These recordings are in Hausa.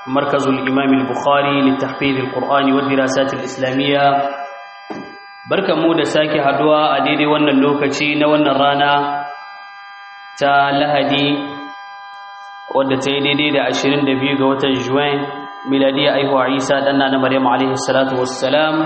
مركز الإمام البخاري للتحفيظ القرآن والدراسات الإسلامية بركة مودة ساكي حدوى أديدي وانا اللوكتي نوانا رانا تا لهدي wadda ta yi daidai da 22 ga watan juwan miladiya aihuwa isa ɗanna na maryam alaihi salatu wassalam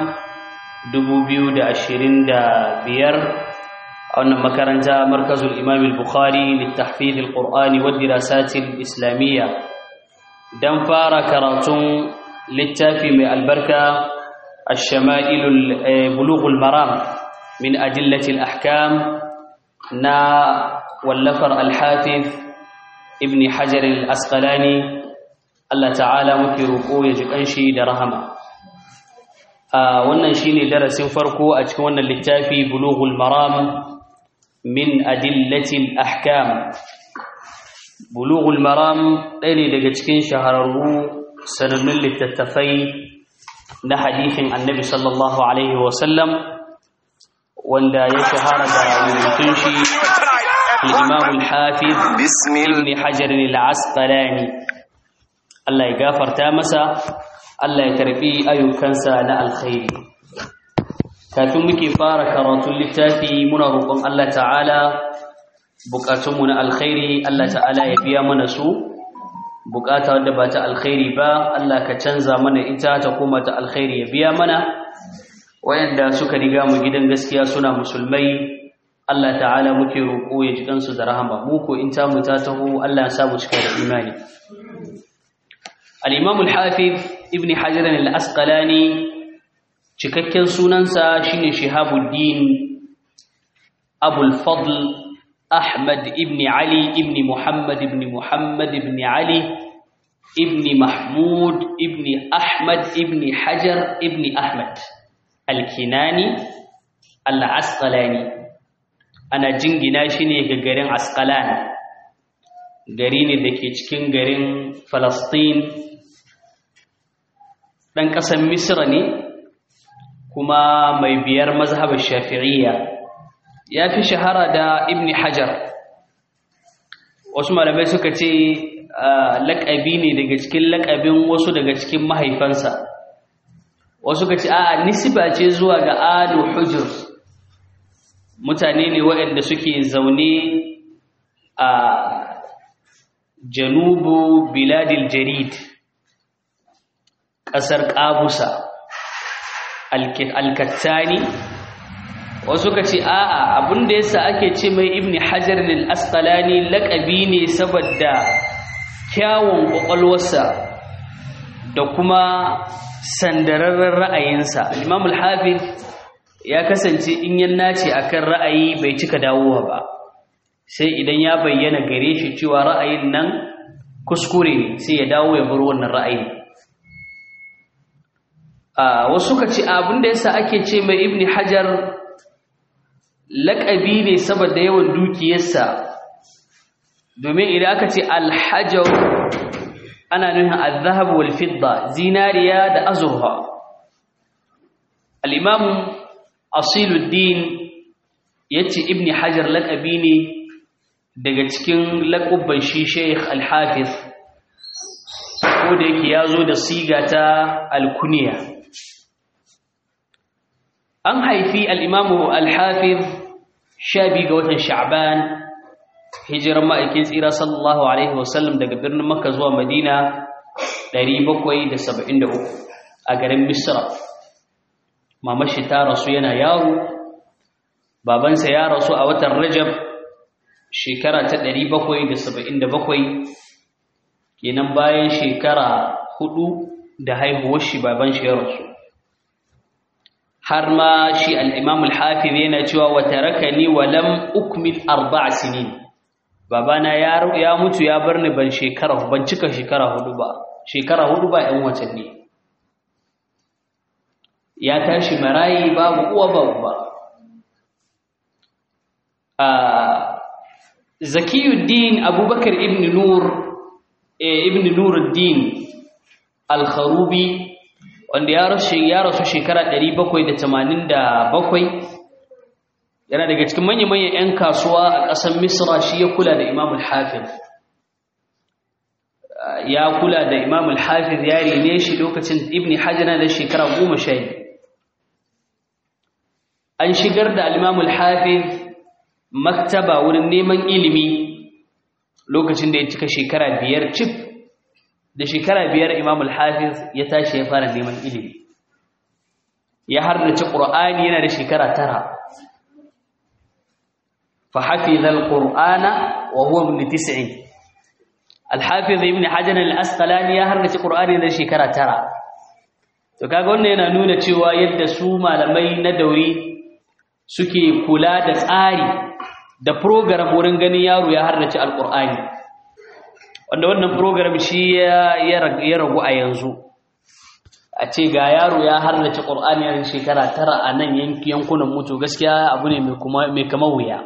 2025 a wannan makaranta markazul imam al-bukhari littahfiz al-qur'ani wa dirasatil islamiyya dan fara karatun littafi mai albarka ash-shama'ilul bulughul maram min adillati al-ahkam na wallafar al-hafiz ibn hajar al-asqalani Allah ta'ala muke roƙo ya ji kanshi da rahama a wannan shine darasin farko a cikin wannan littafi bulughul maram min adillatil ahkam bulughul maram ɗaya ne daga cikin shahararru sanannun littattafai na hadithin annabi sallallahu alaihi wasallam wanda ya shahara da rubutun shi الإمام الحافظ بسم ابن حجر العسقلاني الله يغفر تامسا الله يكربي أيوكنسا نا الخير kafin muke fara karatun littafi muna roƙon Allah ta'ala buƙatunmu na alkhairi Allah ta'ala ya biya mana su buƙata wadda ba ta alkhairi ba Allah ka canza mana ita ta koma ta alkhairi ya biya mana wayanda suka riga mu gidan gaskiya suna musulmai Allah ta'ala muke roƙo ya ji kansu da rahama mu ko in ta mu ta taho Allah ya sa mu cika da imani al-Imam al-Hafiz Ibn Hajar al-Asqalani cikakken sunansa shine Shihabuddin Abul Fadl Ahmad ibn Ali ibn Muhammad ibn Muhammad ibn Ali ibn Mahmud ibn Ahmad ibn Hajar ibn Ahmad al-Kinani al-Asqalani ana jingina shi ne ga garin Asqalan gari ne da ke cikin garin Falastin ɗan ƙasar Misra ne kuma mai biyar mazhabar Shafi'iyya ya fi shahara da Ibn Hajar wasu malamai suka ce laƙabi ne daga cikin laƙabin wasu daga cikin mahaifansa wasu ka ce a nisba ce zuwa ga Alu Hujr mutane ne waɗanda suke zaune a janubu biladil jarid ƙasar ƙabusa alkattani wasu ka ce a'a abinda yasa ake ce mai ibn hajar al-asqalani laƙabi ne saboda kyawun ƙwaƙwalwarsa da kuma sandararren ra'ayinsa imam al-hafiz ya kasance in yan nace akan ra'ayi bai cika dawowa ba sai idan ya bayyana gare shi cewa ra'ayin nan kuskure ne sai ya dawo ya bar wannan ra'ayi a wasu ka ce abin da yasa ake ce mai ibni hajar laƙabi ne saboda yawan dukiyarsa domin idan aka ce alhajar ana nufin al-zahab wal fidda zinariya da azurfa al-imam asiluddin ya ce ibni hajar laƙabi ne daga cikin laƙubban shi sheikh alhafiz ko da yake ya zo da siga ta alkuniya an haifi al'imamu alhafiz sha biyu ga watan sha'ban hijirar ma'aikin tsira sallallahu alaihi wasallam daga birnin makka zuwa madina 773 a garin misra mamashi ta rasu yana yaro babansa ya rasu a watan rajab shekara ta 777 kenan bayan shekara hudu da haihuwar shi baban shi ya rasu har ma shi al-imam al-hafiz yana cewa wa tarakani wa lam ukmil arba'a sinin babana ya ya mutu ya bar ni ban shekara ban cika shekara hudu ba shekara hudu ba ɗan watanni ya tashi marayi babu uwa babu ba zakiyuddin abubakar ibn nur ibn nuruddin al-kharubi wanda ya rasu ya rasu shekara 787 yana daga cikin manya-manyan 'yan kasuwa a ƙasar misra shi ya kula da imam al-hafiz ya kula da imam al-hafiz ya rene shi lokacin ibn hajar da shekara goma sha an shigar da al-imam al-hafiz maktaba wurin neman ilimi lokacin da ya cika shekara biyar cif da shekara biyar imam al-hafiz ya tashi ya fara neman ilimi ya hardace qur'ani yana da shekara tara fa hafiza al-qur'ana wa huwa min tis'in al-hafiz ibn hajar al-asqalani ya hardace qur'ani da shekara tara to kaga wannan yana nuna cewa yadda su malamai na dauri suke kula da tsari da program wurin ganin yaro ya hardace al-qur'ani wanda wannan program shi ya ragu a yanzu a ce ga yaro ya harnace ƙur'ani yayin shekara tara a nan yankunan mutu gaskiya abu ne mai kama wuya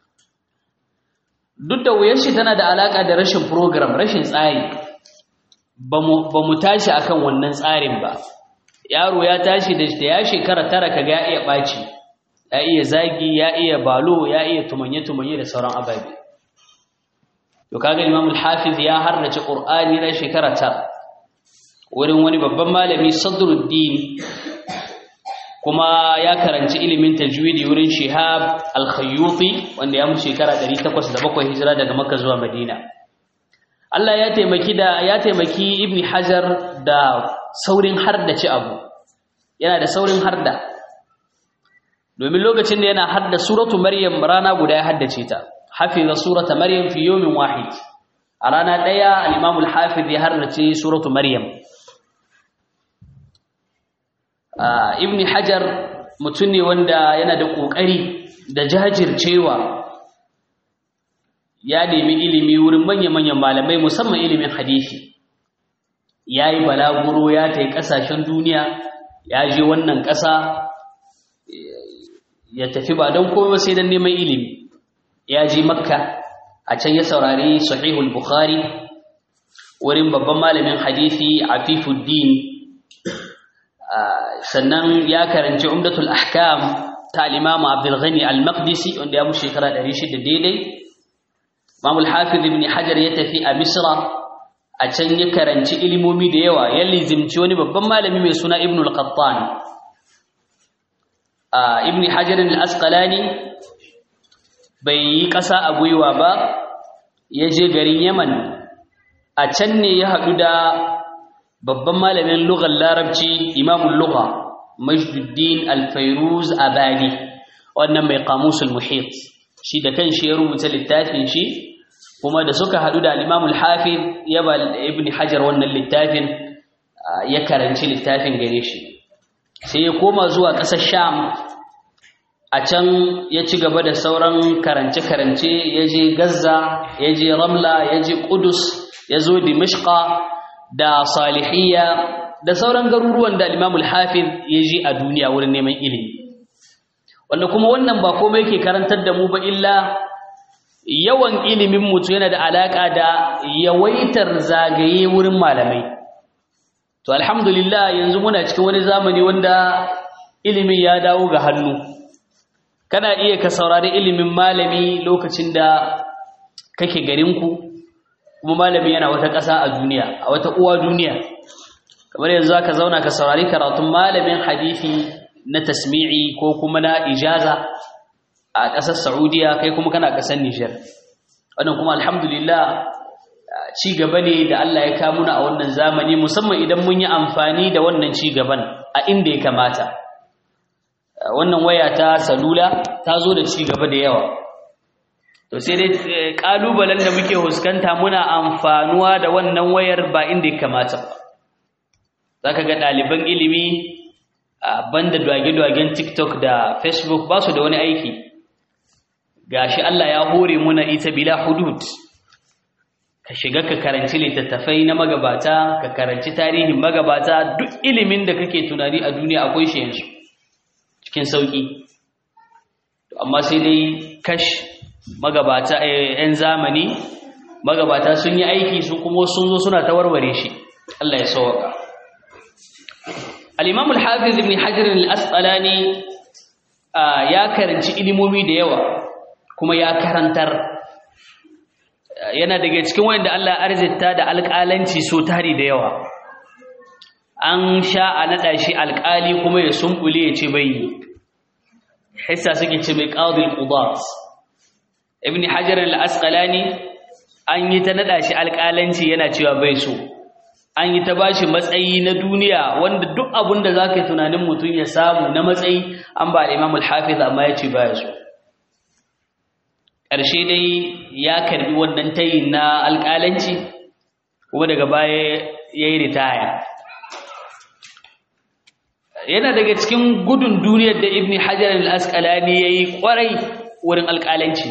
duk da wuyar shi tana da alaƙa da rashin program rashin tsari ba mu tashi akan wannan tsarin ba yaro ya tashi da ya shekara tara kaga ya iya ɓaci ya iya zagi ya iya balo ya iya tumanye-tumanye da sauran ababe to kaga Imam al-Hafiz ya harnace Qur'ani na shekara tara wurin wani babban malami Sadruddin kuma ya karanci ilimin tajwidi wurin Shihab al-Khayyuti wanda ya mu shekara 807 hijira daga Makka zuwa Madina Allah ya taimaki da ya taimaki Ibn Hajar da saurin hardace abu yana da saurin harda domin lokacin da yana hadda suratu Maryam rana guda ya haddace ta حفظ سورة مريم في يوم واحد أرانا ديا الإمام الحافظ يهرتي سورة مريم آه ابن حجر متني وندا yana da kokari da jajircewa ya nemi ilimi wurin manya-manyan malamai musamman ilimin hadisi yayi balaguro ya tai kasashen duniya ya je wannan ƙasa ya tafi ba don komai sai don neman ilimi ya ji makka a can ya saurari sahihul bukhari wurin babban malamin hadisi afifuddin sannan ya karanci umdatul ahkam ta al-imam abdul ghani al-maqdisi wanda ya mu shekara 600 daidai imam al-hafiz ibn hajar ya tafi a misra a can ya karanci ilimomi da yawa ya lizimci wani babban malami mai suna ibn al-qattan ibn hajar al-asqalani bai yi ƙasa a gwiwa ba ya je garin yaman a can ne ya haɗu da babban malamin lugar larabci imamun lugha majduddin alfairuz abadi wannan mai kamusul muhit shi da kan shi ya rubuta littafin shi kuma da suka haɗu da alimamul hafiz ya ba ibn hajar wannan littafin ya karanci littafin gare shi sai ya koma zuwa ƙasar sham a can ya ci gaba da sauran karance-karance ya je Gaza, ya je Ramla, ya je Kudus, ya zo Dimishka da Salihiyya da sauran garuruwan da Imamul Hafiz ya je a duniya wurin neman ilimi. Wanda kuma wannan ba komai yake karantar da mu ba illa yawan ilimin mutu yana da alaƙa da yawaitar zagaye wurin malamai. To alhamdulillah yanzu muna cikin wani zamani wanda ilimin ya dawo ga hannu. kana iya ka saurari ilimin malami lokacin da kake garinku kuma malami yana wata ƙasa a duniya a wata uwa duniya kamar yanzu ka zauna ka saurari karatun malamin hadisi na tasmi'i ko kuma na ijaza a ƙasar Saudiya kai kuma kana ƙasar Nijar wannan kuma alhamdulillah ci gaba ne da Allah ya kawo muna a wannan zamani musamman idan mun yi amfani da wannan ci gaban a inda ya kamata wannan waya ta salula ta zo da ci gaba da yawa to sai dai kalubalen da muke huskanta muna amfanuwa da wannan wayar ba inda ya kamata ba zaka ga ɗaliban ilimi a banda dwage-dwagen TikTok da Facebook ba su da wani aiki gashi Allah ya hore muna ita bila hudud ka shiga ka karanci littattafai na magabata ka karanci tarihin magabata duk ilimin da kake tunani a duniya akwai shi yanzu cikin sauki amma sai dai kash magabata yan zamani magabata sun yi aiki su kuma sun zo suna ta warware shi Allah ya sauka al-Imam al-Hafiz ibn Hajar al-Asqalani ya karanci ilimomi da yawa kuma ya karantar yana daga cikin wanda Allah arzita da alƙalanci so tari da yawa an sha a naɗa shi alƙali kuma ya sumbule ya ce bai hissa suke ce mai qadil qudat ibn hajar al-asqalani an yi ta naɗa shi alƙalanci yana cewa bai so an yi ta bashi matsayi na duniya wanda duk abin da zaka yi tunanin mutum ya samu na matsayi an ba al-imam al-hafiz amma ya ce baya so ƙarshe dai ya karbi wannan tayin na alƙalanci kuma daga baya ya yi ritaya yana daga cikin gudun duniyar da ibn hajar al-asqalani ya yi ƙwarai wurin alƙalanci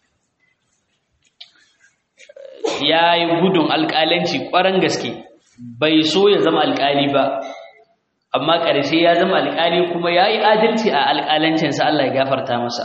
ya yi gudun alƙalanci ƙwaran gaske bai so ya zama alƙali ba amma ƙarshe ya zama alƙali kuma ya yi adalci a alƙalancinsa Allah ya gafarta masa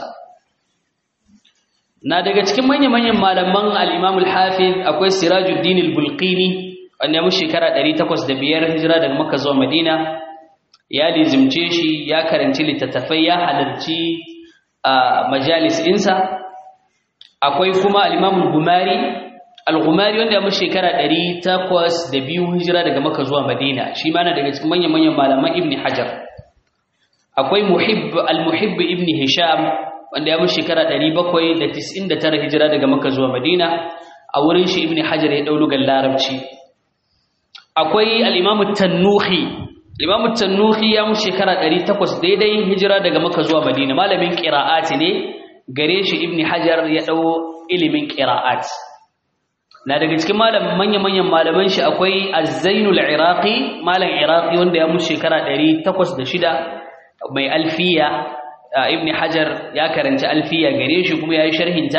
na daga cikin manya-manyan malaman al-Imam al-Hafiz akwai Sirajuddin al-Bulqini wanda ya mu shekara 805 hijira daga Makka zuwa Madina ya lizimce shi ya karanci littattafai ya halarci a majalis insa akwai kuma al-Imam al-Gumari al-Gumari wanda ya mu shekara 802 hijira daga Makka zuwa Madina shi ma na daga cikin manya-manyan malaman Ibn Hajar akwai Muhibb al-Muhibb Ibn Hisham wanda ya mu shekara 799 hijira daga Makka zuwa Madina a wurin shi Ibn Hajar ya dau lugar Larabci akwai al-Imam at-Tannuhi al-Imam at-Tannuhi ya mu shekara 800 daidai hijira daga Makka zuwa Madina malamin qira'ati ne gare shi Ibn Hajar ya dau ilimin qira'at na daga cikin malaman manyan malaman shi akwai Az-Zainul Iraqi malam Iraqi wanda ya mu shekara 806 mai alfiya ibn hajar ya karanci alfiya gare shi kuma ya yi sharhinta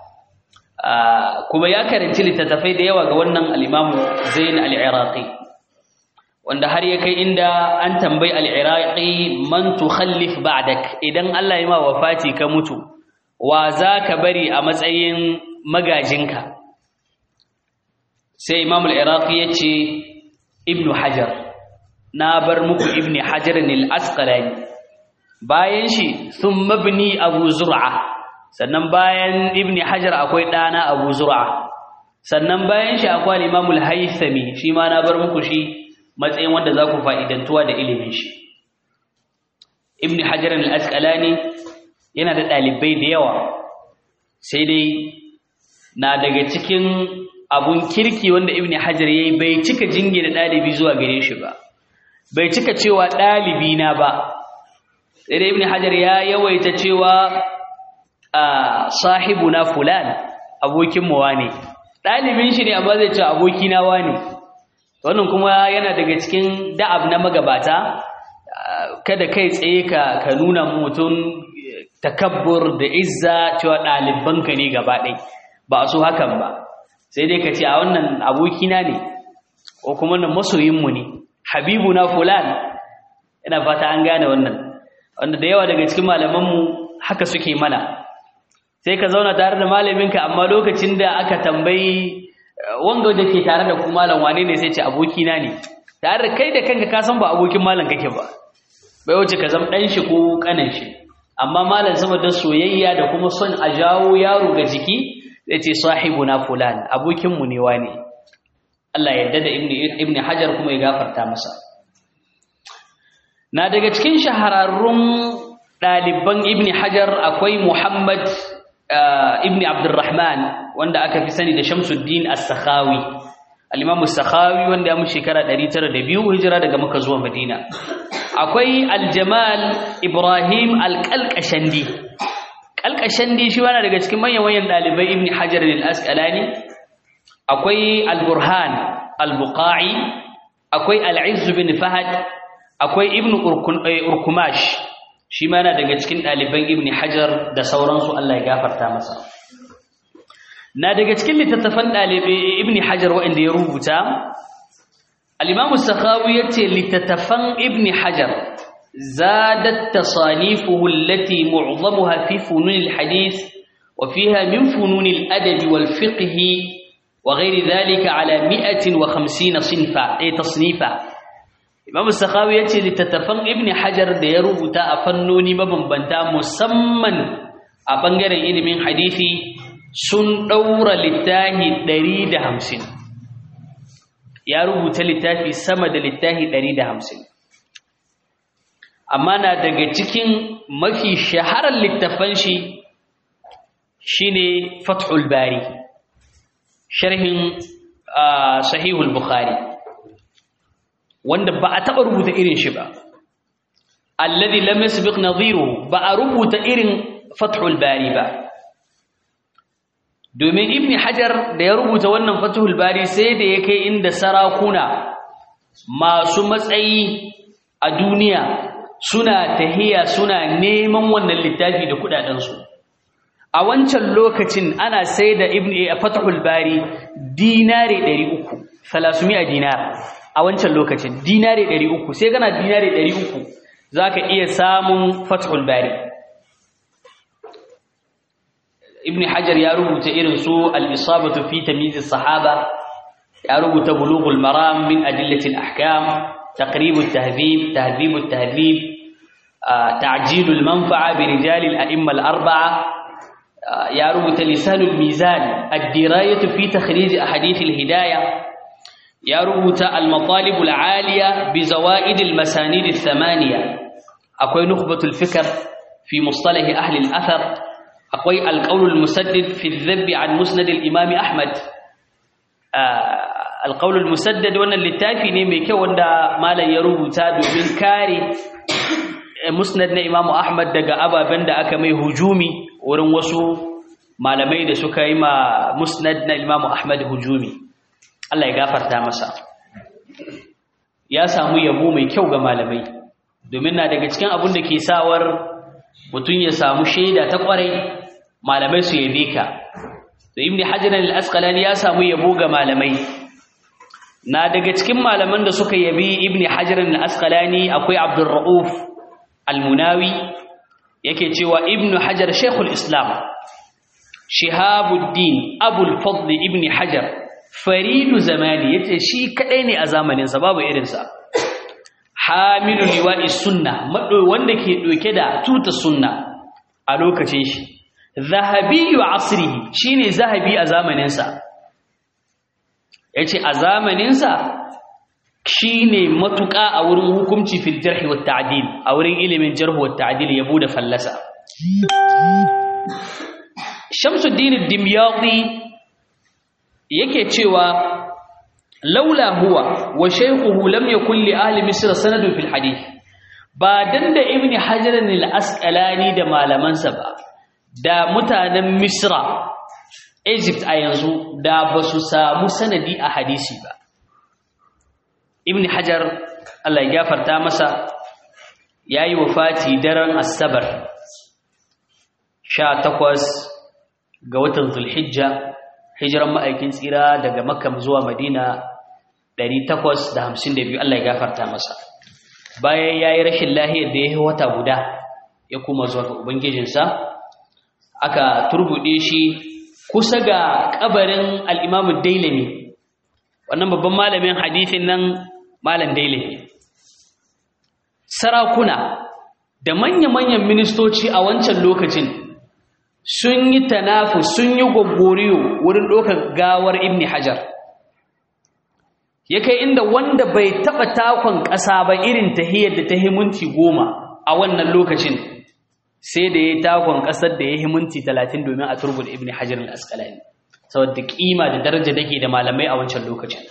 kuma ya karanci littattafai da yawa ga wannan al'imamu zain al'iraqi wanda har ya kai inda an tambayi al'iraqi man tukhallif ba'dak idan Allah ya ma wafati ka mutu wa za ka bari a matsayin magajinka sai imam al'iraqi ya ce ibn hajar na bar muku ibn hajar al-asqalani bayan shi sun mabni abu zur'a sannan bayan ibn hajar akwai ɗana abu zur'a sannan bayan shi akwai limamul haithami shi ma na bar muku shi matsayin wanda za ku fa'idantuwa da ilimin shi ibn hajar al-asqalani yana da ɗalibai da yawa sai dai na daga cikin abun kirki wanda ibn hajar ya yi bai cika jingina ɗalibi zuwa gare shi ba bai cika cewa ɗalibi na ba sai dai ibn hajar ya yawaita cewa sahibuna fulan abokin mu wane dalibin shi ne amma zai ce abokina wane wannan kuma yana daga cikin da'ab na magabata kada kai tsaye ka ka nuna mutum takabbur da izza cewa ɗalibanka ne gaba ɗai ba su hakan ba sai dai ka ce a wannan abokina ne ko kuma wannan masoyinmu ne habibuna fulan ina fata an gane wannan wanda da yawa daga cikin malamanmu haka suke mana sai ka zauna tare da malaminka amma lokacin da aka tambayi wanga da ke tare da ku malam wane ne sai ce abokina ne tare da kai da kanka ka san ba abokin malam kake ba bai wuce ka zama dan shi ko kanan shi amma malam saboda soyayya da kuma son a jawo yaro ga jiki zai ce sahibuna fulan abokin mu ne wane Allah ya yarda da ibni ibni hajar kuma ya gafarta masa na daga cikin shahararrun ɗaliban ibn hajar akwai muhammad ibn abdurrahman wanda aka fi sani da shamsuddin as-sakhawi al-imam as-sakhawi wanda ya mu shekara 902 hijira daga maka zuwa madina akwai al-jamal ibrahim al-qalqashandi qalqashandi shi wani daga cikin manyan manyan ɗalibai ibn hajar al-asqalani akwai al-burhan al-buqa'i akwai al-izz bin fahad akwai ibn urkumash shi ma yana daga cikin ɗaliban ibn hajar da sauransu Allah ya gafarta masa na daga cikin littattafan ɗalibai ibn hajar waɗanda ya rubuta al-imamu sakhawi yace littattafan ibn hajar zadat tasanifuhu allati mu'zamuha fi funun al-hadith wa fiha min funun al-adab wal fiqh wa ghayri dhalika ala 150 sinfa ay tasnifa Imam Sakhawi yace littattafan Ibn Hajar da ya rubuta a fannoni mabambanta musamman a bangaren ilimin hadisi sun ɗaura littafi ɗari da hamsin ya rubuta littafi sama da littafi ɗari da hamsin amma na daga cikin mafi shaharar littafan shi shine fathul bari sharhin sahihul bukhari wanda ba a taɓa rubuta irin shi ba alladhi lam yasbiq nadhiruhu ba a rubuta irin fathul bari ba domin ibni hajar da ya rubuta wannan fathul bari sai da ya kai inda sarakuna masu matsayi a duniya suna tahiya suna neman wannan littafi da kudadensu a wancan lokacin ana sai da ibn a fathul bari dinare 300 salasumiya dinar a wancan lokacin dinare 300 sai gana dinare 300 zaka iya samun fathul bari ibn hajar ya rubuta irin su al-isabatu fi tamyiz as-sahaba ya rubuta bulughul maram min adillati al-ahkam taqrib at-tahdhib tahdhib at-tahdhib ta'jil al-manfa'a bi rijal al-a'imma al-arba'a ya rubuta lisan al-mizan ad-dirayatu fi takhrij ahadith al-hidayah ya rubuta al-matalib al-'aliya bi zawaid al-masanid ath-thamaniya akwai nukhbatul fikr fi mustalah ahli al-athar akwai alƙaunul musaddid fi dhabbi an musnad al-imam ahmad alƙaunul musaddad wannan littafi ne mai kyau wanda malam ya rubuta domin kare musnad na imam ahmad daga ababen da aka mai hujumi wurin wasu malamai da suka yi ma musnad na imam ahmad hujumi Allah ya gafarta masa ya samu yabo mai kyau ga malamai domin na daga cikin abin da ke sawar mutum ya samu shaida ta kwarai malamai su yabe ka da ibn hajar al-asqalani ya samu yabo ga malamai na daga cikin malaman da suka yabi ibn hajar al-asqalani akwai abdurrauf al-munawi yake cewa ibn hajar shaykhul islam shihabuddin abul fadl ibn hajar faridu zamani yace shi kadai ne a zamanin sa babu irin sa hamilu liwa'i sunna wanda ke doke da tuta sunna a lokacin shi zahabiyyu asrihi shine zahabi a zamanin sa yace a zamanin sa shine matuƙa a wurin hukunci fil jarh wa ta'dil a wurin ilimin jarh wa ta'dil yabo da fallasa Shamsuddin ad-Dimyati yake cewa laula huwa wa shaykhuhu lam yakul li ahli misr sanadun fil hadith ba dan da ibni hajar al-asqalani da malamansa ba da mutanen misra egypt a yanzu da ba su samu sanadi a hadisi ba ibni hajar Allah ya gafarta masa yayi wafati daren asabar 18 ga watan zulhijja hijiran ma'aikin tsira daga makka zuwa madina 852 Allah ya gafarta masa bayan ya yi rashin lahiyar da ya yi wata guda ya kuma zuwa ga ubangijinsa aka turbuɗe shi kusa ga ƙabarin al'imamu dailami wannan babban malamin hadithin nan malam dailami sarakuna da manya-manyan ministoci a wancan lokacin sun yi tanafu sun yi gwaggoriyo wurin ɗaukar gawar ibni hajar ya kai inda wanda bai taɓa takon ƙasa ba irin tahiyar da ta himinti goma a wannan lokacin sai da ya takon ƙasar da ya himinti talatin domin a turbu da ibni hajar al'asƙalani saboda ƙima da daraja da ke da malamai a wancan lokacin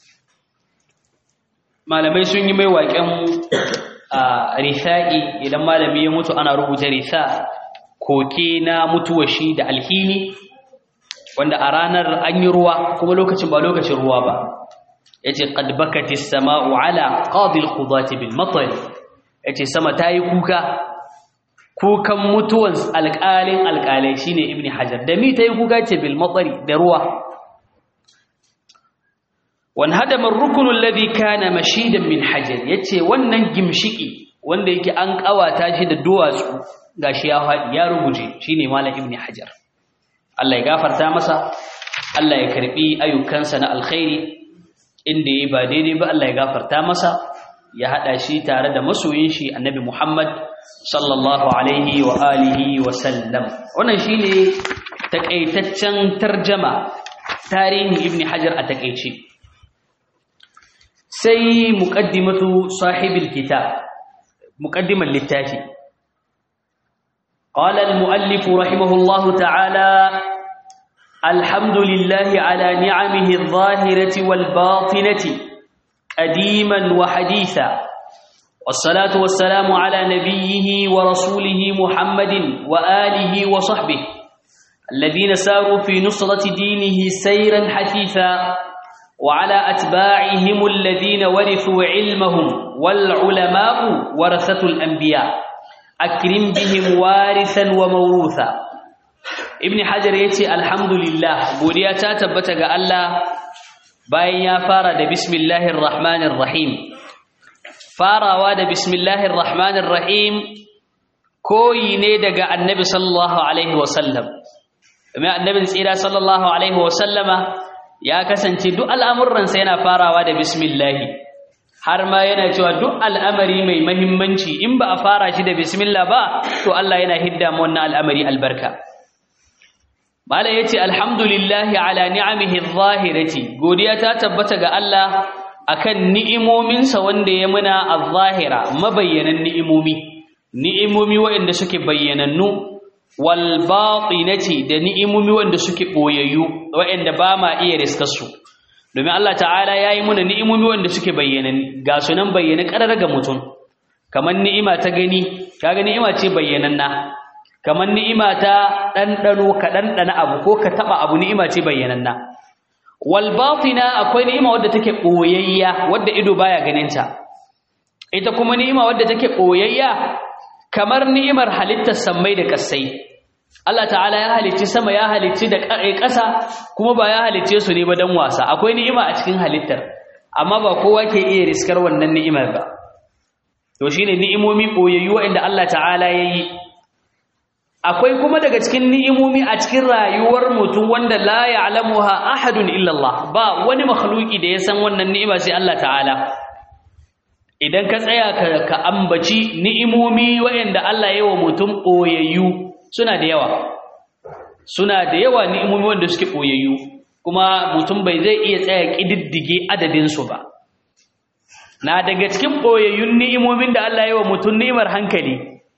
malamai sun yi mai waƙen risa'i idan malami ya mutu ana rubuta risa koke na mutuwa shi da alhini wanda a ranar an yi ruwa kuma lokacin ba lokacin ruwa ba ya ce ƙadbakati sama'u ala ƙadil ƙudati bil matsari ya ce sama ta yi kuka kukan mutuwan alƙalin alƙalai shi ne ibn hajar da mi ta yi kuka ce bil matsari da ruwa wani hadamar rukunin ladi kana mashidan min hajar ya ce wannan gimshiki wanda yake an ƙawata shi da duwatsu gashi ya faɗi ya ruguje shine malam ibn hajar Allah ya gafarta masa Allah ya karbi ayyukansa na alkhairi inda yayi ba daidai ba Allah ya gafarta masa ya hada shi tare da masoyin shi annabi Muhammad sallallahu alaihi wa alihi wa sallam wannan shine takaitaccen tarjama tarihin ibn hajar a takaice sai muqaddimatu sahibil kitab muqaddimal littafi قال المؤلف رحمه الله تعالى الحمد لله على نعمه الظاهرة والباطنة قديما وحديثا والصلاة والسلام على نبيه ورسوله محمد وآله وصحبه الذين ساروا في نصرة دينه سيرا حثيثا وعلى أتباعهم الذين ورثوا علمهم والعلماء ورثة الأنبياء أكرم بهم وارثا وموروثا ابن حجر يتي الحمد لله بوديا تتبتغ الله باين يا فارد بسم الله الرحمن الرحيم farawa da bismillahir rahmanir rahim koyi ne daga annabi sallallahu alaihi wasallam kuma annabin tsira sallallahu alaihi wasallama ya kasance duk al'amuransa yana farawa da bismillah har ma yana cewa duk al'amari mai mahimmanci in ba a fara shi da bismillah ba to Allah yana hidda mu wannan al'amari albarka mala yace alhamdulillahi ala ni'amihi adh-dhahirati godiya ta tabbata ga Allah akan ni'imominsa wanda ya muna al-zahira mabayyanan ni'imomi ni'imomi waɗanda suke bayyanannu wal batinati da ni'imomi waɗanda suke boyayyu waɗanda ba ma iya riskar su domin Allah ta'ala yayi muna ni'imomi waɗanda suke bayyanan ga sunan bayyana karar ga mutum kamar ni'ima ta gani kaga ni'ima ce bayyananna kamar ni'ima ta ɗanɗano ka ɗanɗana abu ko ka taɓa abu ni'ima ce bayyananna walbatina akwai ni'ima wadda take boyayya wadda ido baya ganinta ita kuma ni'ima wadda take boyayya kamar ni'imar halittar sammai da kasai Allah ta'ala ya halicci sama ya halicci da ƙasa kuma ba ya halicce su ne ba dan wasa akwai ni'ima a cikin halittar amma ba kowa ke iya riskar wannan ni'imar ba to shine ni'imomi boyayyu wanda Allah ta'ala yayi akwai kuma daga cikin ni'imomi a cikin rayuwar mutum wanda la ya'lamuha ahadun illa Allah ba wani makhluki da ya san wannan ni'ima sai Allah ta'ala idan ka tsaya ka, ka ambaci ni'imomi waɗanda Allah ya wa mutum boyayyu suna da yawa suna da yawa ni'imomi wanda suke boyayyu kuma mutum bai zai iya tsaya kididdige adadin su ba na daga cikin boyayyun ni'imomin da Allah ya wa mutum ni'imar hankali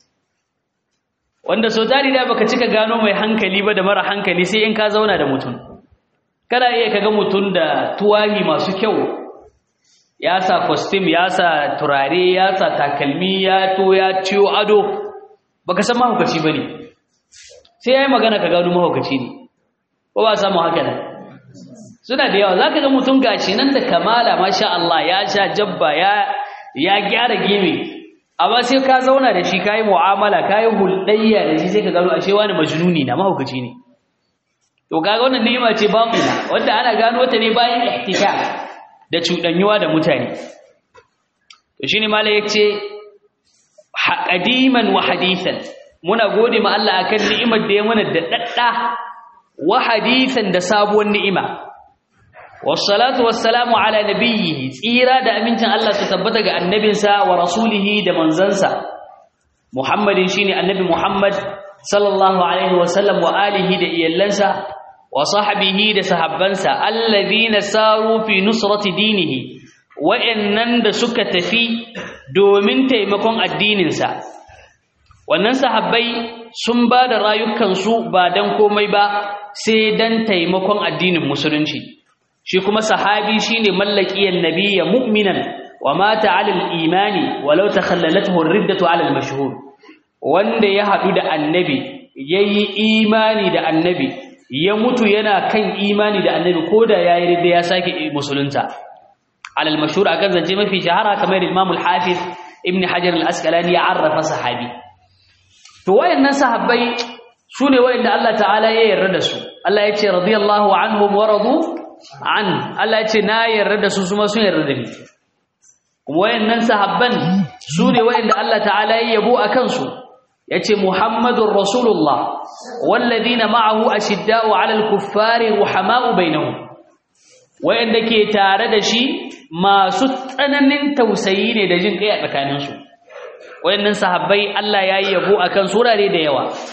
wanda so tari da baka cika gano mai hankali ba da mara hankali sai in ka zauna da mutum kana iya kaga mutum da tuwahi masu kyau ya sa costume ya sa turare ya sa takalmi ya to ya ciyo ado baka san mahaukaci bane sai yayi magana ka gano mahaukaci ne ko ba samu haka nan suna da yawa zaka ga mutum gashi nan da kamala masha Allah ya sha jabba ya ya gyara gime amma sai ka zauna da shi kayi mu'amala kayi hulɗayya da shi sai ka gano ashe wani majnuni na mahaukaci ne to kaga wannan ni'ima ce batina wanda ana gano ta ne bayan ihtika da cuɗanyuwa da mutane to shine malai yace qadiman wa hadithan muna gode ma Allah akan ni'imar da ya mana da dadda wa hadithan da sabuwar ni'ima wassalatu wassalamu ala nabiyhi tsira da amincin Allah su tabbata ga annabinsa wa rasulihi da manzansa Muhammadin shine annabi Muhammad sallallahu alaihi wasallam wa alihi da iyallansa wa sahbihi da sahabbansa alladhina saru fi nusrati dinihi wa'annan da suka tafi domin taimakon addininsa wannan sahabbai sun ba da rayukansu ba dan komai ba sai dan taimakon addinin musulunci shi kuma sahabi shine mallakiyan nabiyya mu'minan wa mata 'ala al-imani walau takhallalathu ar-riddatu 'ala al-mashhur wanda ya hadu da annabi yayi imani da annabi ya mutu yana kan imani da annabi koda yayi ridda ya sake musulunta 'ala al-mashhur akan zance mafi shahara kamar Imam al-Hafiz Ibn Hajar al-Asqalani ya arrafa sahabi to wayannan sahabbai sune wayanda Allah ta'ala ya yarda da su Allah ya ce radiyallahu anhum wa radu an Allah ce na yarda da su kuma sun yarda da ni kuma wayannan sahabban su ne wayanda Allah ta'ala ya yabo a kansu yace Muhammadur Rasulullah walladhina ma'ahu ashidda'u 'alal kuffari ruhama'u bainahum wayanda ke tare da shi masu tsananin tausayi ne da jin kai a tsakaninsu wayannan sahabbai Allah ya yi yabo akan surare da yawa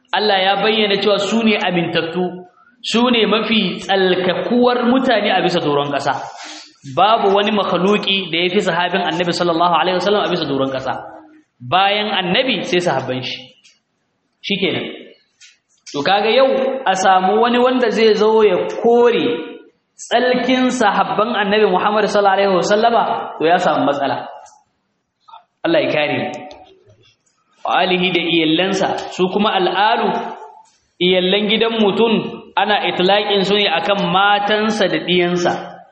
Allah ya bayyana cewa su ne amintattu su ne mafi tsalkakuwar mutane a bisa doron ƙasa babu wani makhluki da ya fi sahabin annabi sallallahu alaihi wasallam a bisa doron ƙasa bayan annabi sai sahabban shi shikenan to kaga yau a samu wani wanda zai zo ya kore tsalkin sahabban annabi Muhammad sallallahu alaihi wasallama to ya samu matsala Allah ya kare mu alihi da iyallansa su kuma al'alu iyallan gidan mutum ana itlaqin su ne akan matansa da diyansa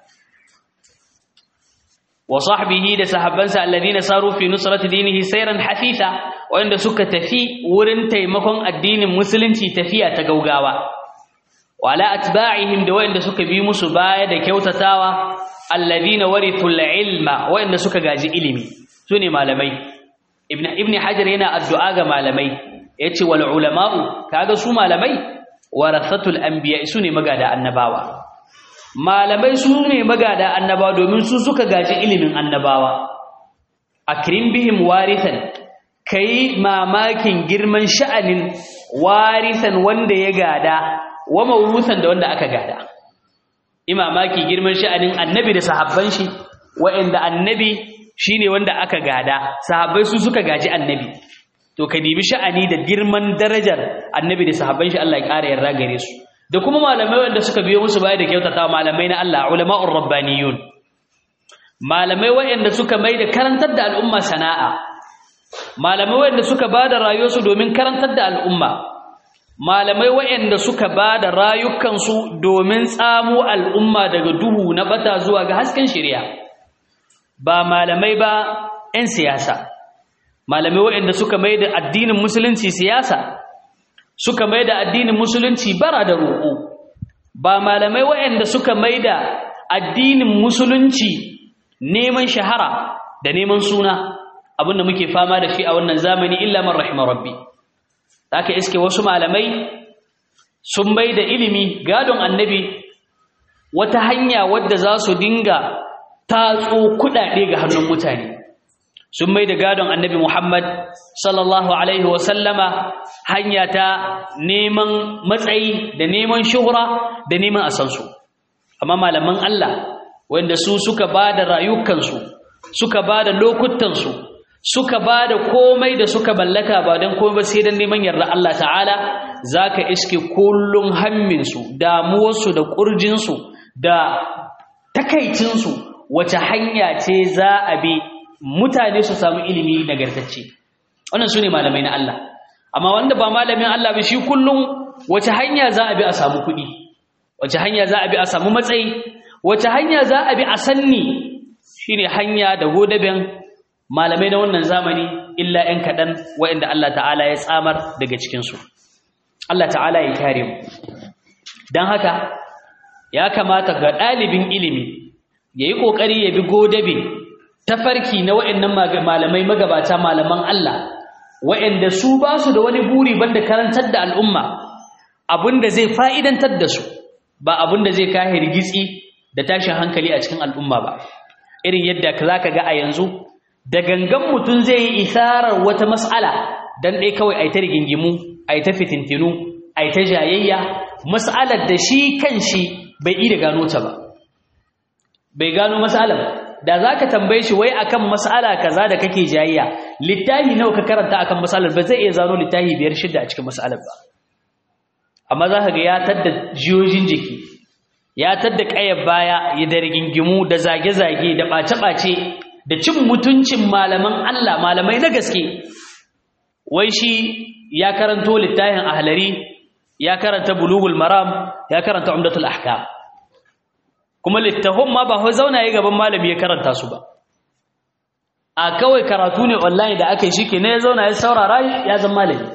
wa sahbihi da sahabbansa alladhina saru fi nusrati dinihi sayran hafisa wanda suka tafi wurin taimakon addinin musulunci tafiya ta gaugawa wala atba'ihim da wanda suka bi musu baya da kyautatawa alladhina warithul ilma wanda suka gaji ilimi sune malamai ibn ibn hajar yana addu'a ga malamai yace wal ulama'u kaga su malamai warathatul anbiya sune magada annabawa malamai su ne magada annabawa domin su suka gaji ilimin annabawa akrim bihim warithan kai mamakin girman sha'anin warithan wanda ya gada wa mawrusan da wanda aka gada imamaki girman sha'anin annabi da sahabban shi wa'anda annabi shine wanda aka gada sahabbai su suka gaji annabi to ka dibi sha'ani da girman darajar annabi da sahabban shi Allah ya ƙara yarda gare su da kuma malamai wanda suka biyo musu baya da kyautata malamai na Allah ulama'ur rabbaniyun malamai wanda suka mai da karantar da al'umma sana'a malamai wanda suka bada rayuwarsu domin karantar da al'umma malamai wanda suka bada rayukansu domin tsamo al'umma daga duhu na bata zuwa ga hasken shari'a ba malamai ba 'yan siyasa malamai wanda suka mai da addinin musulunci siyasa suka mai da addinin musulunci bara da roƙo ba malamai waɗanda suka mai da addinin musulunci neman shahara da neman suna abinda muke fama da shi a wannan zamani illa man rahima rabbi haka iske wasu malamai sun mai da ilimi gadon annabi wata hanya wadda za su dinga tatso kuɗaɗe ga hannun mutane sun mai da gadon annabi Muhammad sallallahu Alaihi wasallama hanya ta neman matsayi da neman shuhura da neman asansu. Amma malaman Allah wanda su suka ba da rayukansu, suka ba da lokutansu, suka ba da komai da suka mallaka ba don komai ba sai don neman yarda Allah ta'ala za ka iske kullum hamminsu, damuwarsu da ƙurjinsu da takaicinsu wace hanya ce za a bi mutane su samu ilimi nagartacce wannan su ne malamai na Allah amma wanda ba malamin Allah ba shi kullum wace hanya za a bi a samu kuɗi wace hanya za a bi a samu matsayi wace hanya za a bi a sanni shine hanya da godaben malamai na wannan zamani illa 'yan kaɗan waɗanda Allah ta'ala ya tsamar daga cikinsu Allah ta'ala ya kare mu don haka ya kamata ga ɗalibin ilimi ya yi ƙoƙari ya bi godabe tafarki na wa'annan malamai magabata malaman Allah wa'anda su ba su da wani buri banda karantar da al'umma abinda zai fa'idantar da su ba abinda zai kahe rigitsi da tashin hankali a cikin al'umma ba irin yadda za ka ga a yanzu da gangan mutum zai yi isarar wata mas'ala don ɗai kawai a yi ta rigingimu a yi ta fitintinu a yi ta jayayya mas'alar da shi kan shi bai iya gano ta ba bai gano mas'alar da za ka tambaye shi wai akan mas'ala kaza da kake jayayya littafi nawa ka karanta akan mas'alar ba zai iya zano littafi biyar shida a cikin mas'alar ba amma za ka ga ya tadda jiyojin jiki ya tadda ƙayar baya ya da rigingimu da zage-zage da ɓace-ɓace da cin mutuncin malaman Allah malamai na gaske wai shi ya karanto littafin ahlari ya karanta bulugul maram ya karanta umdatul ahkam kuma littafin ma ba zauna ya gaban malami ya karanta su ba a kawai karatu ne online da aka yi shi ke ne ya zauna ya saurara ya zama malami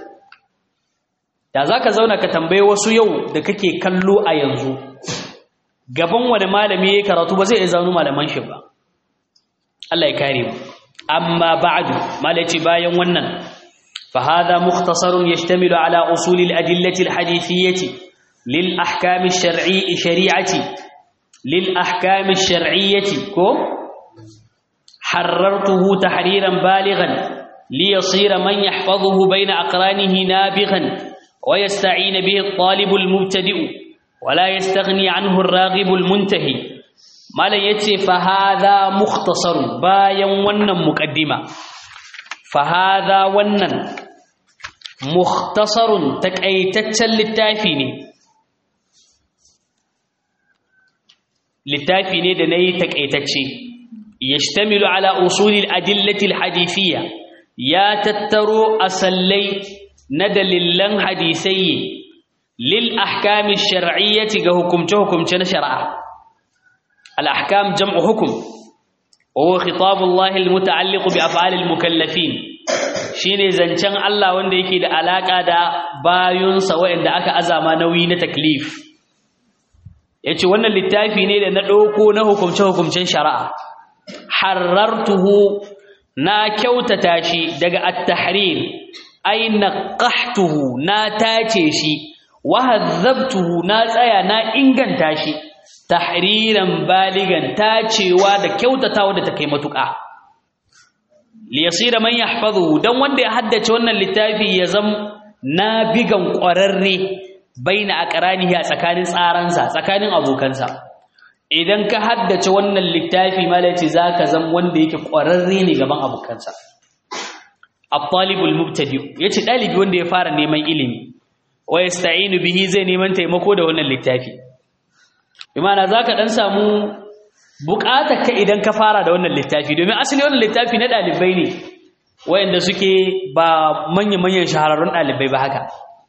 da za ka zauna ka tambaye wasu yau da kake kallo a yanzu gaban wani malami ya yi karatu ba zai iya zanu malaman shi ba Allah ya kare mu amma ba'du malaci bayan wannan fa hadha mukhtasarun yashtamilu ala usul al-adillati al-hadithiyyati lil ahkam ash-shar'i shari'ati lil ahkam ash-shar'iyyati ko حررته تحريرا بالغا ليصير من يحفظه بين أقرانه نابغا ويستعين به الطالب المبتدئ ولا يستغني عنه الراغب المنتهي ما لا يتي فهذا مختصر باين ونن مقدمة فهذا ونن مختصر تكأيتتشل للتافيني للتافيني دني تكأيتتشي يشتمل على أصول الأدلة الحديثية يا تترو أسلي ندللن حديثي للأحكام الشرعية كهكم تهكم شرعا الأحكام جمع حكم وهو خطاب الله المتعلق بأفعال المكلفين shine zancen Allah wanda yake da alaka da bayunsa waɗanda aka azama nauyi na taklif yace wannan littafi ne da na ɗauko na hukumce hukumcen shari'a harartuhu na kyautata shi daga at-tahrir ay naqahtuhu na tace shi wa hadzabtuhu na tsaya na inganta shi tahriran baligan tacewa da kyautatawa da take matuƙa li yasira man yahfazuhu dan wanda ya haddace wannan littafi ya zam nabigan ƙwararre baina aqranihi a tsakanin tsaransa tsakanin abokansa idan ka haddace wannan littafi malaci zaka zam wanda yake ƙwararre ne gaban abokansa at-talibul mubtadi yace dalibi wanda ya fara neman ilimi wa yasta'inu bihi zai neman taimako da wannan littafi imana zaka dan samu bukatar ka idan ka fara da wannan littafi domin asali wannan littafi na dalibai ne wayanda suke ba manya-manyan shahararrun dalibai ba haka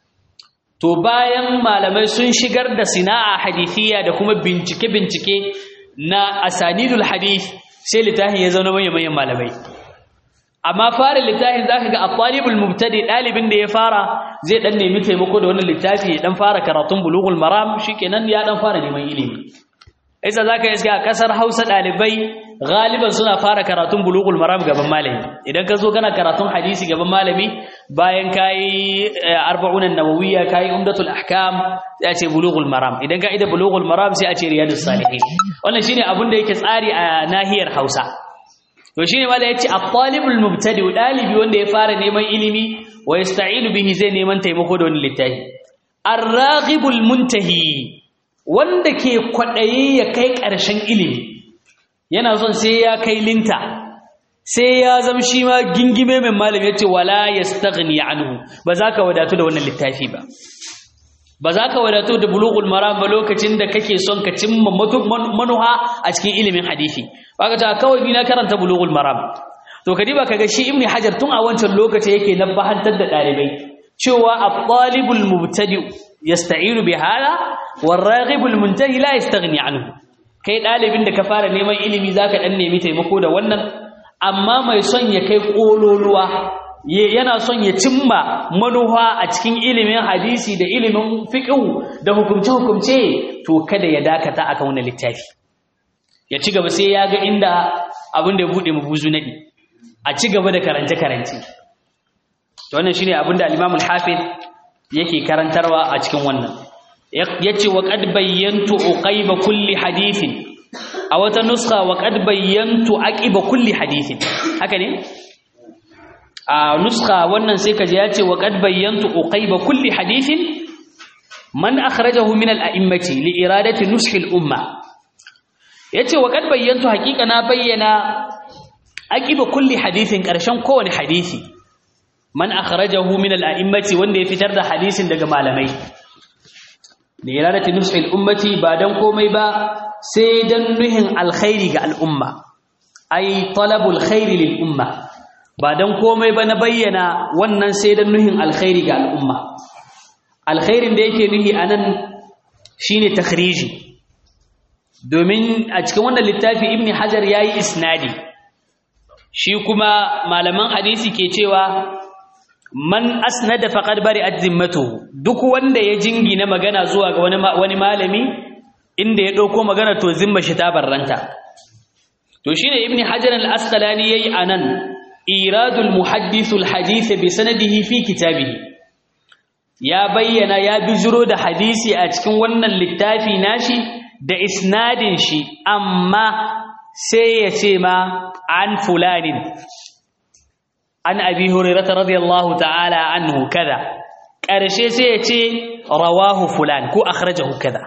to bayan malamai sun shigar da sina'a hadithiyya da kuma bincike-bincike na asanidul hadith sai littafin ya zauna manya-manyan malamai amma fara littafin zaka ga at-talibul mubtadi dalibin da ya fara zai dan nemi taimako da wannan littafi ya dan fara karatun bulughul maram shikenan ya dan fara neman ilimi isa zaka iska a kasar Hausa dalibai galiban suna fara karatun bulughul maram gaban malami idan ka zo kana karatun hadisi gaban malami bayan kai arba'un an-nawawiyya kai umdatul ahkam sai a ce bulughul maram idan ka ida bulughul maram sai a ce riyadus salihin wannan shine abin da yake tsari a nahiyar Hausa to shine mala yace at-talibul mubtadi dalibi wanda ya fara neman ilimi wa yasta'inu bihi zai neman taimako da wannan littafi ar-raghibul muntahi wanda ke kwadaye ya kai ƙarshen ilimi yana son sai ya kai linta sai ya zama shi ma gingime mai malami yace wala yastaghni anhu ba za ka wadatu da wannan littafi ba ba za ka wadatu da bulughul maram ba lokacin da kake son ka cimma manuha a cikin ilimin hadisi baka ta kawai ni na karanta bulughul maram to kadiba kaga shi ibni hajar tun a wancan lokaci yake nabahantar da dalibai cewa at-talibul mubtadi yasta'inu bi hada war-raghibul muntahi la yastaghni anhu kai dalibin da ka fara neman ilimi zaka dan nemi taimako da wannan amma mai son ya kai kololuwa yana son ya cimma manuha a cikin ilimin hadisi da ilimin fiqh da hukumce-hukumce to kada ya dakata akan wannan littafi ya ci gaba sai ya ga inda abin da ya bude mabuzu nadi a ci gaba da karance-karance to wannan shine abin da al-Imam al-Hafiz yake karantarwa a cikin wannan yace wa qad bayyantu uqayba kulli hadithin a wata nuskha wa qad bayyantu aqiba kulli hadithin haka ne a nuskha wannan sai kaje yace wa qad bayyantu uqayba kulli hadithin man akhrajahu min al-a'immati li iradati nushi al-umma yace wa qad bayyantu haqiqa na bayyana aqiba kulli hadithin karshen kowane hadisi man akhrajahu min al-a'immati wanda ya fitar da hadisin daga malamai li iradati nushi al-ummati ba dan komai ba sai dan nuhin alkhairi ga al'umma ai talabul khairi lil umma ba dan komai ba na bayyana wannan sai dan nuhin alkhairi ga al'umma alkhairin da yake nuhi anan shine takhriji domin a cikin wannan littafi ibn hajar yayi isnadi shi kuma malaman hadisi ke cewa man asnada faqad bari'at zimmatuhu duk wanda ya jingina magana zuwa ga wani wani malami inda ya dauko magana to zimma shi ta barranta to shine ibn hajar al-asqalani yayi anan iradul muhaddith al-hadith bi sanadihi fi kitabihi ya bayyana ya bijiro da hadisi a cikin wannan littafi nashi da isnadin shi amma sai ya ce ma an fulanin an abi hurairah radiyallahu ta'ala anhu kaza ƙarshe sai ya ce rawahu fulan ko akhrajahu kaza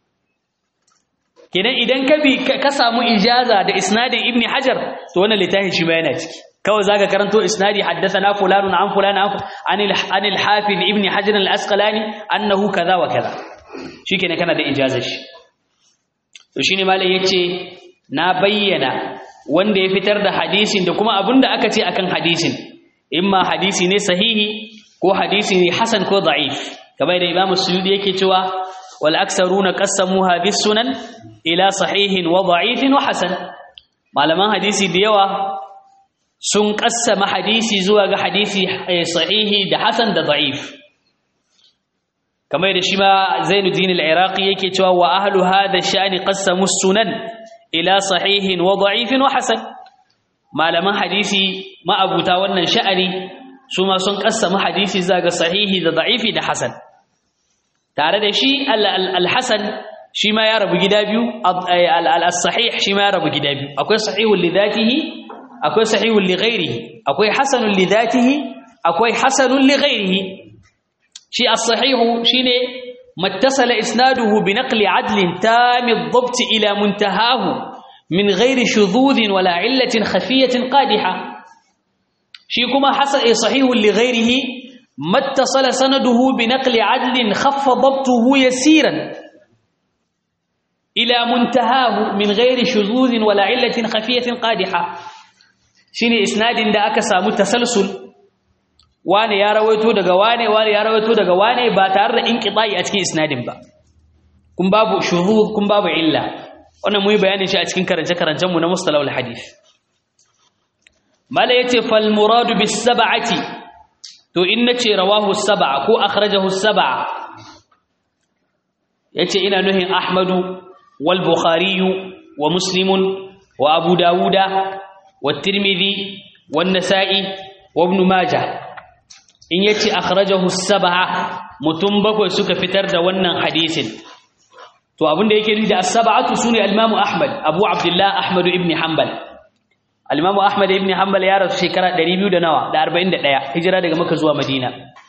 kenan idan ka bi ka samu ijaza da isnadin ibni hajar to wannan littafi shi ma yana ciki kawai zaka karanto isnadi haddathana fulanun an fulan an al hafiz ibni hajar al asqalani annahu kaza wa kaza shikenan kana da ijazar shi to shine malai yace na bayyana wanda ya fitar da hadisin da kuma abinda aka ce akan hadisin imma hadisi ne sahihi ko hadisi ne hasan ko da'if kamar da imamu suyudi yake cewa wal aksaruna qassamuha bis sunan ila sahihin wa da'ifin wa hasan malaman hadisi da yawa sun kassama hadisi zuwa ga hadisi sahihi da hasan da da'if kamar da shi ma Zainuddin al-Iraqi yake cewa wa ahlu hadha sha'ni qassamu sunan ila sahihin wa da'ifin wa hasan malaman hadisi ma'abuta wannan sha'ani su ma sun kassama hadisi zaga sahihi da da'ifi da hasan tare da shi al-hasan shi ma ya rabu gida biyu al-sahih shi ma ya rabu gida biyu akwai sahihul li dhatihi akwai sahihul li ghairihi akwai hasanul li dhatihi akwai hasanul li ghairihi shi as-sahihu shine mattasala isnaduhu bi naqli adlin tam ad-dabt ila muntahahu min ghairi shudhudh wala illatin khafiyatin qadiha shi kuma hasan sahihul li ghairihi mattasala sanaduhu bi naqli adlin khaffa dabtuhu yasiran ila muntahahu min ghairi shudhudh wala illatin khafiyatin qadiha shine isnadin da aka samu tasalsul wane ya rawaito daga wane wane ya rawaito daga wane ba tare da inqita'i a cikin isnadin ba kun babu shuhud kun babu illa wannan muyi bayanin shi a cikin karance karancen mu na mustalahul hadith mala yace fal murad bis sab'ati to in nace rawahu sab'a ko akhrajahu sab'a yace ina nuhin ahmadu wal bukhari wa muslimun wa abu dauda wa tirmidhi wan nasa'i wa ibn majah in yace akhrajahu sab'a mutum bakwai suka fitar da wannan hadisin to abinda yake nufi da as-sab'atu sune al-Imam Ahmad Abu Abdullah Ahmad ibn Hanbal al-Imam Ahmad ibn Hanbal ya rasu shekara 200 da nawa da 41 hijira daga Makka zuwa Madina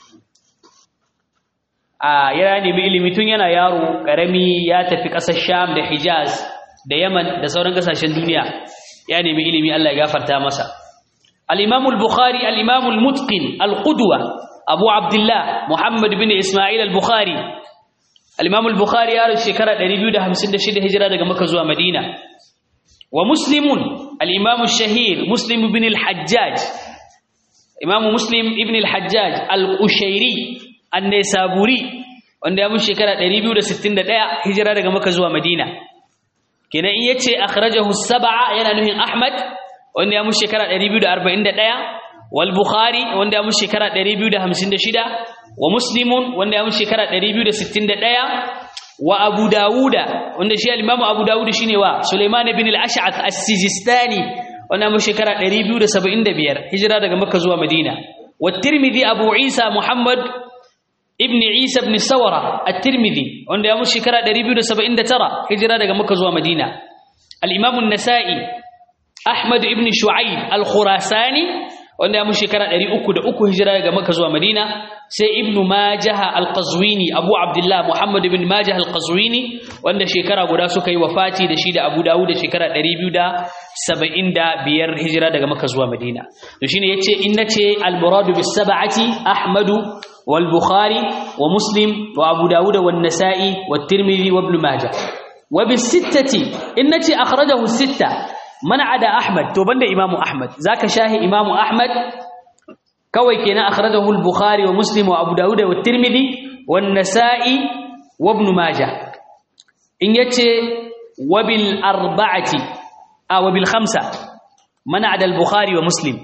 a ya nemi ilimi tun yana yaro karami ya tafi ƙasar Sham da Hijaz da Yaman da sauran kasashen duniya ya nemi ilimi Allah ya gafarta masa الإمام البخاري الإمام المتقن القدوة أبو عبد الله محمد بن إسماعيل البخاري الإمام البخاري يارد شكرا دريبيو ده همسن ده شده هجرة ده مكة زوا مدينة ومسلم الإمام الشهير مسلم بن الحجاج إمام مسلم ابن الحجاج القشيري النسابوري wanda ya mun shekara 261 hijira daga Makka zuwa Madina kenan in yace akhrajahu sab'a yana nuhin Ahmad wanda ya mushi shekara 241 wal bukhari wanda ya mushi shekara 256 wa muslimun wanda ya mushi shekara 261 wa abu dawuda wanda shi al-imam abu dawud shine wa sulaiman ibn al-ash'ath as-sijistani wanda ya mushi shekara 275 hijira daga makka zuwa madina wa tirmidhi abu isa muhammad ibn isa ibn sawara at-tirmidhi wanda ya mushi shekara 279 hijira daga makka zuwa madina al-imam an-nasa'i Ahmad ibn Shu'aib al-Khurasani wanda ya mu shekara 303 hijira daga Makka zuwa Madina sai Ibn Majah al-Qazwini Abu Abdullah Muhammad ibn Majah al-Qazwini wanda shekara guda suka yi wafati da shi da Abu Dawud da shekara 275 hijira daga Makka zuwa Madina to shine yace in nace al-murad bis sab'ati Ahmad wal Bukhari wa Muslim wa Abu Dawud wa An-Nasa'i wa Tirmidhi wa Ibn Majah wa bis sittati in nace akhrajahu sittah mana da Ahmad to banda Imam Ahmad zaka shahi Imam Ahmad kawai kenan akhrajahu al-Bukhari wa Muslim wa Abu Dawud wa Tirmidhi wa Nasa'i wa Ibn Majah in yace wa bil arba'ati a wa bil khamsa mana da al-Bukhari wa Muslim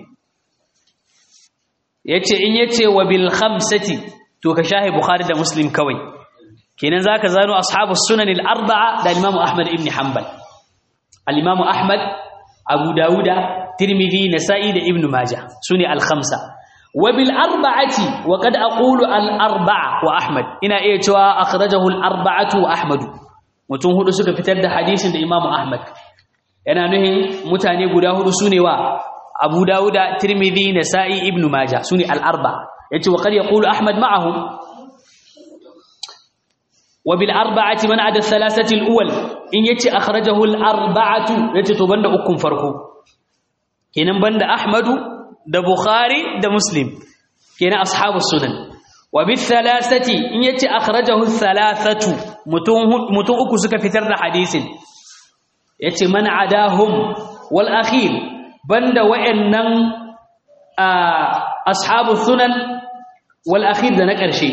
yace in yace wa bil khamsati to ka shahi Bukhari da Muslim kawai kenan zaka zano ashabus sunan al-arba'a da Imam Ahmad ibn Hanbal al-Imam Ahmad Abu Dawuda, Tirmidhi, Nasa'i da Ibn Majah sune al-khamsa. Wa bil arba'ati wa qad aqulu al-arba'a wa Ahmad. Ina iya cewa akhrajahu al-arba'atu wa Ahmad. Mutum hudu suka fitar da hadisin da Imam Ahmad. Yana nuhin mutane guda hudu sune wa Abu Dawuda, Tirmidhi, Nasa'i, Ibn Majah sune al-arba'a. Yace wa qad yaqulu Ahmad ma'ahum wa bil arba'ati man ada thalathati al awwal in yace akhrajahu al arba'atu yace to banda ukun farko kenan banda ahmadu da bukhari da muslim kenan ashabus sunan wa bil thalathati in yace akhrajahu al thalathatu mutum mutum uku suka fitar da hadisin yace man adahum wal akhir banda wa'annan ashabus sunan wal akhir da na ƙarshe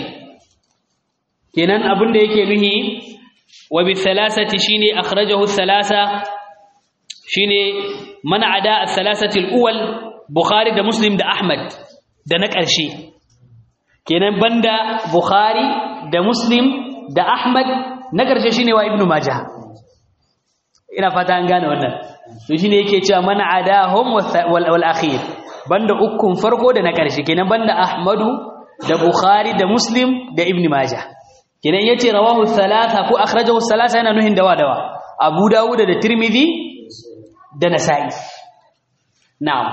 kenan abin da yake nuhi wa bi thalathati shine akhrajahu thalatha shine man ada ath-thalathati al-awwal bukhari da muslim da ahmad da na ƙarshe kenan banda bukhari da muslim da ahmad na ƙarshe shine wa ibnu majah ina fata an gane wannan to shine yake cewa man adahum wal akhir banda ukun farko da na ƙarshe kenan banda ahmadu da bukhari da muslim da ibnu majah kenan yace rawahu thalatha ko akhrajahu thalatha yana nuhin dawa dawa abu dawud da tirmidhi da nasa'i na'am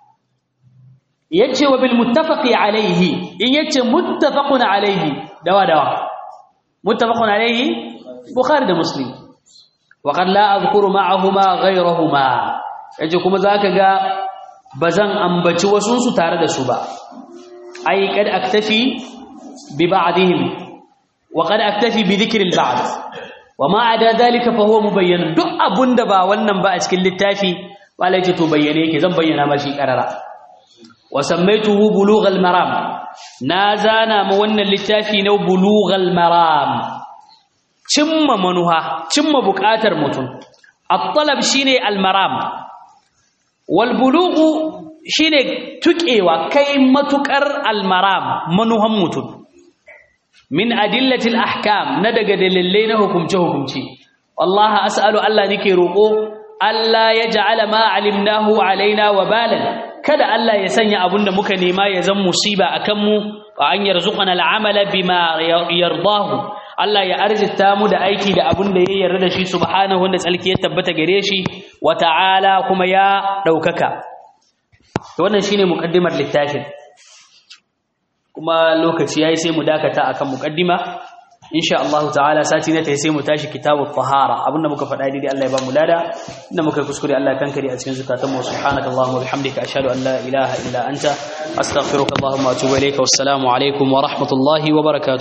yace wa bil muttafaqi alayhi in yace muttafaqun alayhi dawa dawa muttafaqun alayhi bukhari da muslim wa qad la adhkuru ma'ahuma ghayrahuma yace kuma zaka ga bazan ambaci wasun su tare da su ba ai kad aktafi bi ba'dihim وقد اكتفي بذكر البعض وما عدا ذلك فهو مبين duk abunda ba wannan ba a cikin littafi malai ce to bayyane yake zan bayyana mashi karara wa sammaytuhu bulughal maram na zana ma wannan littafi na bulughal maram cimma manuha cimma bukatar mutum at-talab shine al-maram wal bulughu shine tukewa kai matukar al-maram manuhan mutum min adillatil ahkam na daga dalilai na hukumce hukumce wallahi as'alu Allah nake roko Allah ya ja'ala ma alimnahu alaina wa balan kada Allah ya sanya abunda muka nema ya zan musiba akan mu wa an yarzuqana al'amala bima yardahu Allah ya arzita mu da aiki da abunda ya yarda da shi subhanahu wanda tsalki ya tabbata gare shi wa ta'ala kuma ya daukaka to wannan shine muqaddimar littafin kuma lokaci yayi sai mu dakata akan muqaddima insha Allah ta'ala sati na tayi sai mu tashi kitabut tahara abinda muka faɗa dai Allah ya ba mu lada inda muka kuskure Allah kankare a cikin zakatan mu subhanakallahumma wa bihamdika ashhadu an la ilaha illa anta astaghfiruka allahumma wa atubu ilayka wassalamu alaikum wa rahmatullahi wa barakatuh